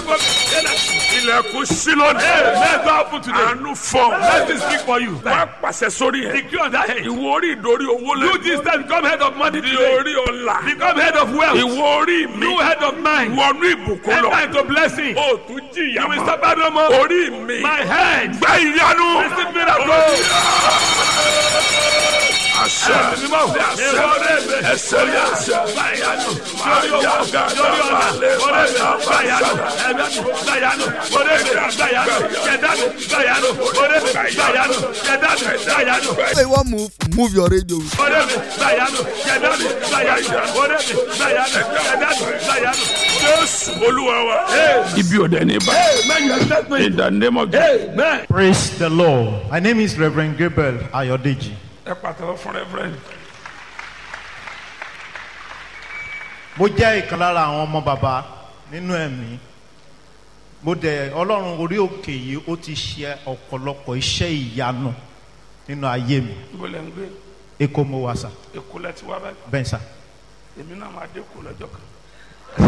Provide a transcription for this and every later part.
for me. ilẹ̀kùn sí lónìí. Amen. God open today. àánú fọ. Let me speak for you. wọ́n pàṣẹ sórí ẹ̀. Decree on that head. ìwọ orí ìdórí owó You lẹ́nu. this time become head of money di today. orí ọ̀la. Become head of wealth. ìwọ orí mi. You head of mind. wọnú ìbùkún lọ. Enter into blessing. o tún jìyà You will mọ́. suffer no more. orí mi. My head. gba ìyanu. Receive miracle. àṣẹ Mímọ́. Èrò ọ̀rẹ́ mi. ẹsẹ̀ ní àṣẹ. Báyanu. máa Lórí owó. yá gàdá Lórí ọ̀nà. balẹ̀ Ọ̀rẹ́ mi. bàdà Báyanu. bàdà. Ẹ̀mí mi. Báyanu. Ọ̀rẹ́ mi. Báyanu. Ṣẹ̀dá mi. Báyanu. Ọ̀rẹ́ mi. Báyanu. Ṣẹ̀dá mi. Báyanu. Say you wan move, move your radio. Ọ̀rẹ́ mi. Báyanu. Ṣẹ̀dá mi. Báyanu. Ọ̀rẹ́ mi. Báyanu. Ṣẹ̀dá mi. Báyanu. jésù olúwa wa. ibi ò dẹ̀ ní bá. Amen. You accept me. in the name of Jesus. Amen. Praise the Lord. My name is Reverend Gabriel Ayodeji. ẹ pàtàkì fún rẹ́fúrẹ́ǹdì. Mo jẹ́ ìkan lára àwọn ọmọ bàbá nínú ẹ̀mí. Mo dẹ̀ Ọlọ́run orí òkè yìí ó ti ṣe ọ̀pọ̀lọpọ̀ iṣẹ́ ìyanu nínú ayé mi. ibo lẹ́ ń gbé Èkó mo wà sà, èkó lẹ́ ti wá báyìí. bẹ́ẹ̀ sà. èmi náà máa dé kó lọ́jọ́ kan.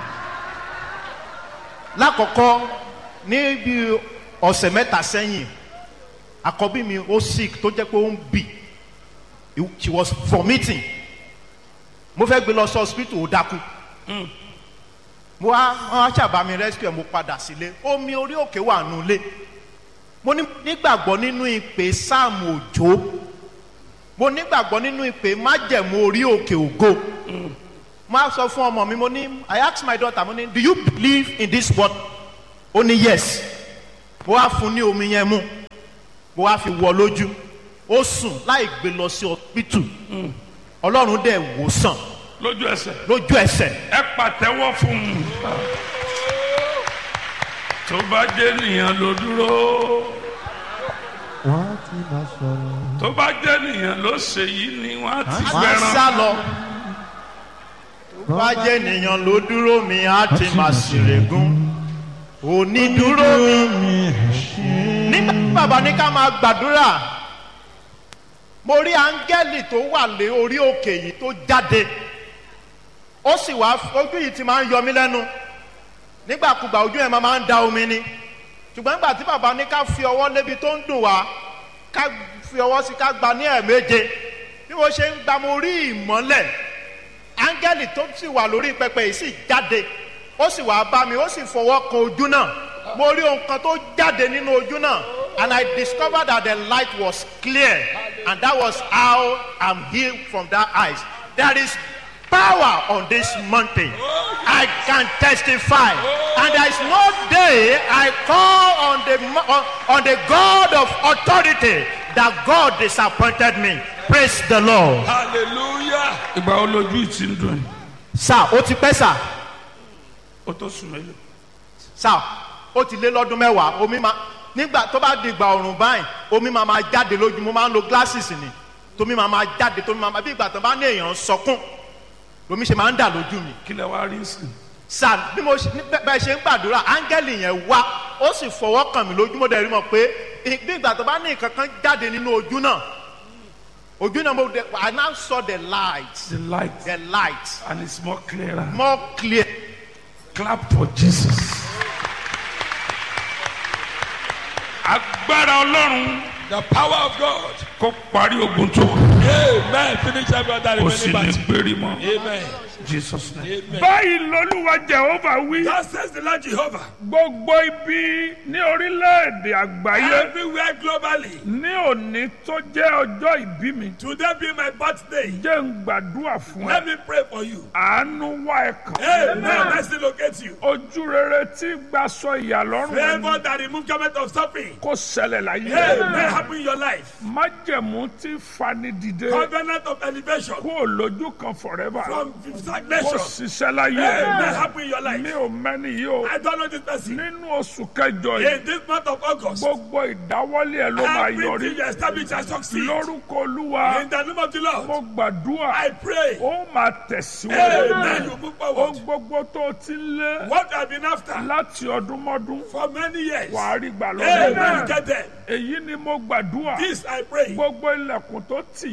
Lákọ̀ọ́kọ́ ní bí ọ̀sẹ̀ mẹ́ta sẹ́yìn, àkọ́bí mi ó sick tó jẹ́ pé ó ń bì. She was vomiting. Mo fẹ́ gbé lọ sí hospital ó dákú. mo wá wọn á ṣàbá mi rescue ẹ mo padà sílé omi orí òkè wà nulẹ̀ mo ní- nígbàgbọ́ nínú ìpè sáàmù òjò mo nígbàgbọ́ nínú ìpè májẹ̀mú orí òkè ògo mo á sọ fún ọmọ mi mo ní i ask my daughter mo ní do you believe in this word ó ní yes mo wá fún ní omi yẹn mu mo wá fi wọ lójú ó sùn láì gbé lọ sí hospital ọlọ́run dẹ̀ wò sàn lójú ẹsẹ̀ lójú ẹsẹ̀ ẹ pàtẹ́wọ́ fún un. tó bá jẹ́ nìyẹn ló dúró wọ́n á ti máa sọ̀rọ̀. tó bá jẹ́ nìyẹn ló ṣe yìí ni wọ́n á ti máa gbẹran. sá lọ. bá jẹ́ ènìyàn ló dúró mi á ti máa ṣèrègùn onídúró mi. nígbà tí bàbá ní ká máa gbàdúrà mo rí áńgẹ́lì tó wà lé orí òkè yìí tó jáde ó sì wá ojú yìí ti máa ń yọ mí lẹ́nu nígbàkúgbà ojú yẹn máa ń da omi ni ṣùgbọ́n nígbà tí bàbá ní ká fi ọwọ́ lébi tó ń dùn wá ká fi ọwọ́ sí ká gba ní ẹ̀ẹ̀méje bí mo ṣe ń gba mo rí ìmọ́lẹ̀ áńgẹ́lì tó sì wà lórí pẹpẹ yìí sì jáde ó sì wá bá mi ó sì fọwọ́ kan ojú náà mo rí ohun kan tó jáde nínú ojú náà and I discovered that the light was clear and that was how I'm healed from that eyes there is power on this mountain I can testify and there is no day I call on the mo- on, on the God of authority that God disappointed me praise the Lord. hallelujah. ìgbà wo lójú yìí ti ń dùn yìí sá ó ti pẹ́ sá ó tó sùn mélòó. sá ó ti lé lọ́dún mẹ́wàá omi máa nígbà tó bá di ìgbà ọ̀rùn báyìí omi máa máa jáde lójú mo máa ń lo glasses ni tómi máa máa jáde tómi máa máa bí ìgbà tó bá ní èèyàn ń sọkún lomi ṣe máa ń dà lójú mi kí lẹ wá rí sí. sá bí mo ṣe ní bẹ́- bẹ́ẹ̀ ṣe ń gbàdúrà áńgẹ́lì yẹn wá ó sì fọwọ́ kàn mí lójú mo dẹ̀ rí mọ̀ pé ì- bí ìgbà tó bá ní nǹkan kan jáde nínú ojú náà ojú náà mo dẹ̀ I now saw the light the light the light and it's more clearer. more clear. clap for jesus. agbára ọlọ́run The power of God. kó parí ogun tó kù Amen. Finish every other kó sì remaining ní battle. péré mọ́ Amen. jesus name. Amen. báyìí lolúwa jehova wí. Thus says the Lord Jehovah. gbogbo ibi ní orílẹ̀-èdè àgbáyé Everywhere globally. ní òní tó jẹ́ ọjọ́ ìbí mi Today be my birthday. jẹ́ ń gbàdúrà fún Let ẹ me pray for you. àánú wá ẹ kàn Amen. Mercy locate you. ojú rere tí gbaṣọ ìyàlọ́rùn Favor ẹni that remove garment of suffering. kó ṣẹlẹ̀ láyé Amen. Happen in your life. májẹ̀mú tí fani dìde Covenant of elevation. kó lójú kan forever From kó stagnation. ṣiṣẹ́ láyé Amen. Happen in your mi life. ò mẹ́ni yìí o I don't know this person. nínú oṣù kẹjọ yìí In this month of August. gbogbo ìdáwọ́lé ẹ ló máa yọrí Everything you establish and succeed. lórúkọ olúwa In the name of the mo Lord. gbàdúrà I pray. ó máa tẹ̀síwájú Amen. You move ohun forward. gbogbo tó o ti ń lé What I've been after láti ọdún mọ́dún for many years. wàá rí gbà Amen. You lọ́dún get them. èyí ni mo gbàdúrà This I pray. gbogbo ilẹ̀kùn tó tì yí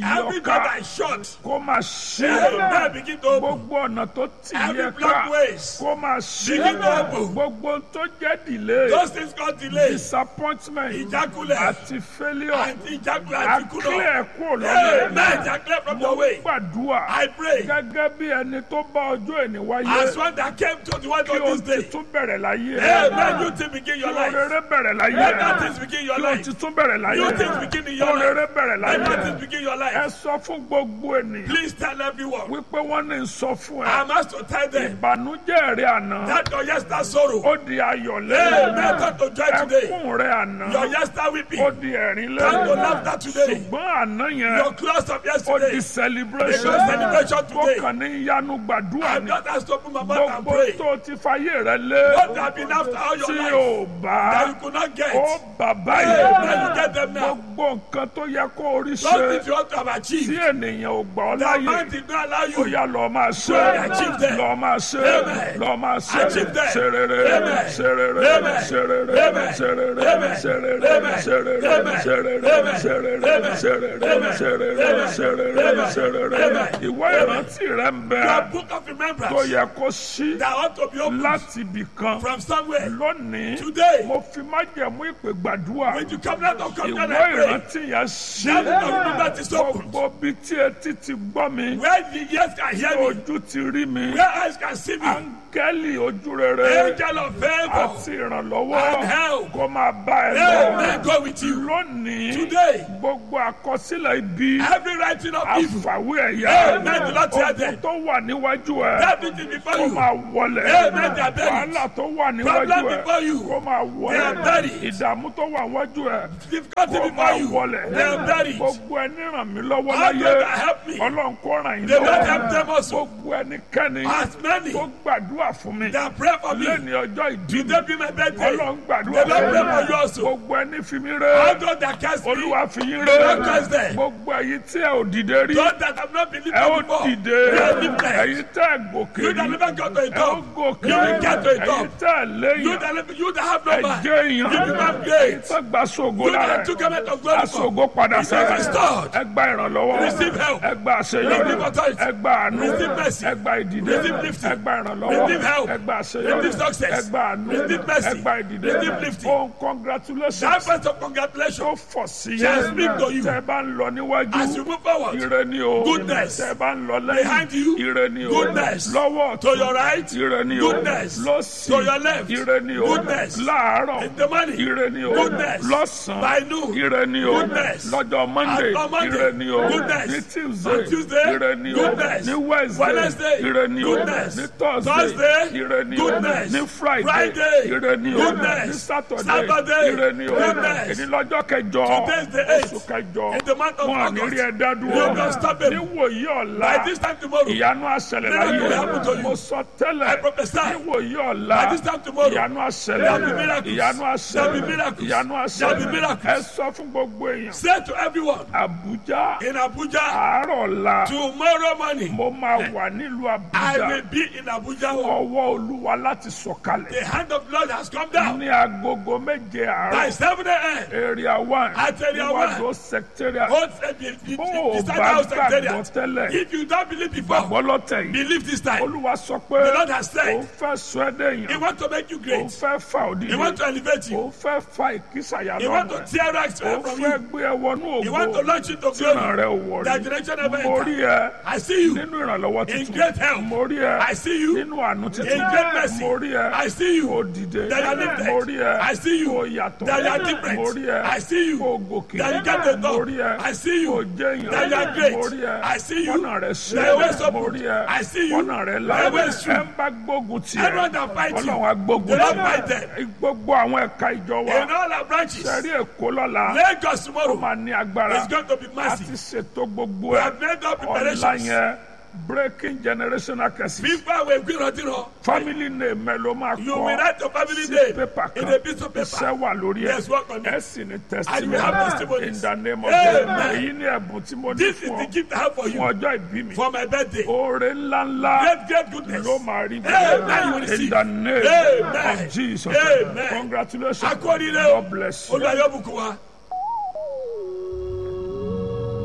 Every door ọ̀ka that is shut. kó máa ṣí Amen. Begin to open. gbogbo ọ̀nà tó tì Every yẹ ká blocked ways. kó máa ṣí Begin to open. gbogbo tó jẹ́ delay Those things got delayed. disappointment Ìjákulẹ̀. àti failure And ìjákulẹ̀ àti kùnà. àkílẹ̀ kúrò lọ́nà Amen. Ìjákulẹ̀ from your way. gbàdúrà I pray. gẹ́gẹ́ bí ẹni tó bá ọjọ́ ẹni wáyé As one that came to the one kí of o this ti day. tún bẹ̀rẹ̀ láyé Amen. You things begin your kí life. orere bẹ̀rẹ̀ láyé Let that things begin your kí o life. ti tún bẹ̀rẹ̀ láyé New things begin in your life. orere bẹ̀rẹ̀ Let that láyé things begin your ẹ life. sọ fún gbogbo ènìyàn Please tell everyone. wípé wọ́n ní sọ fún ẹ I'm asked to tell them ìbànújẹ́ rẹ àná that your yesterday sorrow. ó di ayọ̀ Amen. lẹ́yìn Turn to joy today. ẹkún rẹ àná Your yesterday weeping. ó di ẹ̀rín Turn to lẹ́yìn laughter today. ṣùgbọ́n àná Your yẹn close of ó yesterday. di celebration Because celebration kó today. kàn ní ìyanu gbàdúrà I'm ni not asked to open my mouth and gbogbo pray. tó ti fayé rẹ lé What have been after all your tí life ò bá that you could not get. ó bàbá Amen. yìí You get them now. gbogbo nǹkan tó yẹ kó orí Those ṣe things you want to have tí achieved. ènìyàn ò gbà ọ́ The láyè man did not allow ó you. yá lọ máa ṣe Achieve them. lọ máa ṣe Amen. lọ máa ṣe Achieve them. ṣe rere Amen. ṣe rere Amen. ṣe rere Amen. ṣe rere Amen. ṣe rere Amen. ṣe rere Amen. ṣe rere Amen. ṣe rere Amen. ṣe rere Amen. ṣe rere Amen. ṣe rere Amen. ṣe rere Amen. ìwé ìrántí rẹ ń bẹ Your book of tó remembrance yẹ kó ṣí that ought to be opened láti ibì kan from somewhere. lónìí Today, mo fi májẹ̀mú ìpè gbàdúrà when you come out of ìwé covenant and pray, ìrántí yẹn ṣí that book of remembrance is open. gbogbo bí tí etí ti gbọ́ mi Where the ears can hear me, ojú ti rí mi where eyes can see me, áńgẹ́lì ojú rere angel of favor àti ìrànlọ́wọ́ and help. kó máa bá ẹ lọ Amen. Go with you. lónìí Today, gbogbo àkọsílẹ̀ ibi every writing of evil, àfàwé ẹ̀yà Amen. The Lord said ogun that. tó wà níwájú ẹ that which is before kó you, máa wọlẹ̀ Amen. They are buried. wàhálà tó wà níwájú Problem ẹ before you. kó máa They are wọlẹ̀ buried. ìdààmú tó wà níwájú ẹ difficulty kó before máa you, wọlẹ̀ they are buried. gbogbo ẹni ràn mí lọ́wọ́ How láyé God can help me? ọlọ́run kó ràn yín The Lord help lọ́wọ́ them also. gbogbo ẹnikẹ́ni As many tó gbàdúrà fún mi that pray for me, lẹ́ni ọjọ́ ìdí mi today be my birthday. ọlọ́run gbàdúrà The Lord pray for you fún mi also. gbogbo ẹni fi mí All rẹ́ those that cast me, olúwa fi yín The rẹ́ Lord cast them. gbogbo ẹ̀yin tí ẹ ò dìde rí those that have not believed ẹ ó before, dìde they are lifted. ẹ̀yin tẹ́ ẹ gòkè You rí that never got to a ẹ ó top, gòkè you will get to a ẹ̀yin top. tẹ́ ẹ You léyìn that, never- you that have ẹ no man, jẹ́ èèyàn you become ẹ̀yin great. tẹ́ gba sógo You lára that took a of glory from, aṣogo padà Receive sẹ́yìn restored. ẹ gba ìrànlọ́wọ́ Receive help. ẹ gba àṣeyọrí Receive authority. ẹ gba àánú Receive mercy. ẹ gba ìdìde Receive lifting. ẹ gba ìrànlọ́wọ́ Receive help. ẹ gba àṣeyọrí Receive success. ẹ gba àánú Receive mercy. ẹ gba ìdìde Receive lifting. ohun that congratulations first of tó congratulations, fọ̀ sí shall yẹn speak to you tẹ́ ẹ bá ń lọ níwájú as you move forward, ire ni o Goodness. tẹ́ ẹ bá ń lọ Behind you. lẹ́yìn ire ni o Goodness. lọ́wọ́ to your right, ire ni o Goodness. lọ́sì To your left. ire ni o Goodness. láàárọ̀ in the morning, ire ni o Goodness. lọ́sàn-án by noon, ire ni o Goodness. lọ́jọ́ monday On Monday. ire ni o Goodness. ní tuesday On Tuesday. ire ni o Goodness. ní wednesday Wednesday. ire ni o Goodness. ní thursday Thursday. ire ni o Goodness. ní friday Friday. ire ni o Goodness. ní saturday Saturday. ire ni o Goodness. èyí lọ́jọ́ kẹjọ Today's the eighth. oṣù kẹjọ In the month of wọn à ní August. rí ẹ dá You dúró can stop him. níwòyí ọ̀la by this time tomorrow, ìyanu àṣẹlẹ̀ Miracle will happen to láyé you. mo sọ I tẹ́lẹ̀ prophesy. níwòyí ọ̀la By this time tomorrow, ìyanu àṣẹlẹ̀ there will be miracles. ìyanu There will be àṣẹlẹ̀ miracles. ìyanu There will be àṣẹlẹ̀ miracles. ẹ sọ fún gbogbo èèyàn say to everyone Àbújá in Abuja, àárọ̀ ọ̀la tomorrow morning, mo máa wà nílùú I Àbújá will be in Abuja. ọwọ́ olúwa láti sọ̀kalẹ̀ The hand of the Lord has come down ní agogo méje by àárọ̀ 7 a.m. area one At area one. níwájú secretariat Hold the, the, the, bó o the, the bá house gbàgbọ́ secretariat. tẹ́lẹ̀ If you don't believe before, gbàgbọ́ lọ́tẹ̀ yìí believe this time. olúwa sọ pé The Lord has said, òun fẹ́ sọ ẹ́ He dẹ̀yìn wants to make you òun great. fẹ́ fa òdìdí He wants to elevate you. òun fẹ́ fa ìkísàyà He wants lọ́wọ́ to tear rags òun from fẹ́ you. gbé ẹ wọnú He wants to ògo launch you to tí ìran glory. rẹ ò wọ̀ That rí direction never mo rí enter. ẹ I see you nínú ìrànlọ́wọ́ in tuntun great health. mo rí ẹ I see you nínú àánú in tuntun great mercy. mo rí ẹ I see you kò dìde that you are lifted. mo rí ẹ I see you kò yàtọ̀ that you are different. mo rí ẹ I see you kò gòkè that you get the mo top. rí ẹ I see you kò jẹ́ that you are èèyàn great. mo rí ẹ I see you kọ́nà rẹ ṣe that your ways mo open. rí ẹ I see you kọ́nà rẹ là your ways true. ẹ ń bá gbógun tiẹ̀ Everyone that fight you, ọlọ́run á gbógun the Lord tiẹ̀ fight them. gbogbo àwọn ẹ̀ka ìjọ wa In all our branches, sẹ́rí èkó lọ́la Lagos ó tomorrow máa ní agbára is going to be a ti massive. ṣètò gbogbo We ẹ̀ have made up ọ̀la preparations. yẹn breaking generational curses Before we gbìrọ̀dìrọ̀, family name ẹ ló máa you will kọ́ write your family sí name pépà in kan a piece of paper. iṣẹ́ wà lórí ẹ̀ Yes, work on ẹ it. sì ní And you will have testimony in testimonies. the name of Amen. Jesus èyí ni ẹ̀bùn tí mo ní This is fún the ọ gift I have for fún you ọjọ́ ìbí mi for my birthday. oore ńláńlá Great, great goodness. ló máa rí Amen. You will in receive. the name Amen. of Jesus Amen. congratulations Akọ́nilé o. God bless you. Olùdarí ọ̀bùkún wa.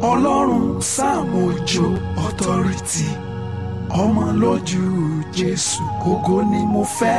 ọlọ́run sàmójó authority ọmọ lójú jésù ògo ni mo fẹ́.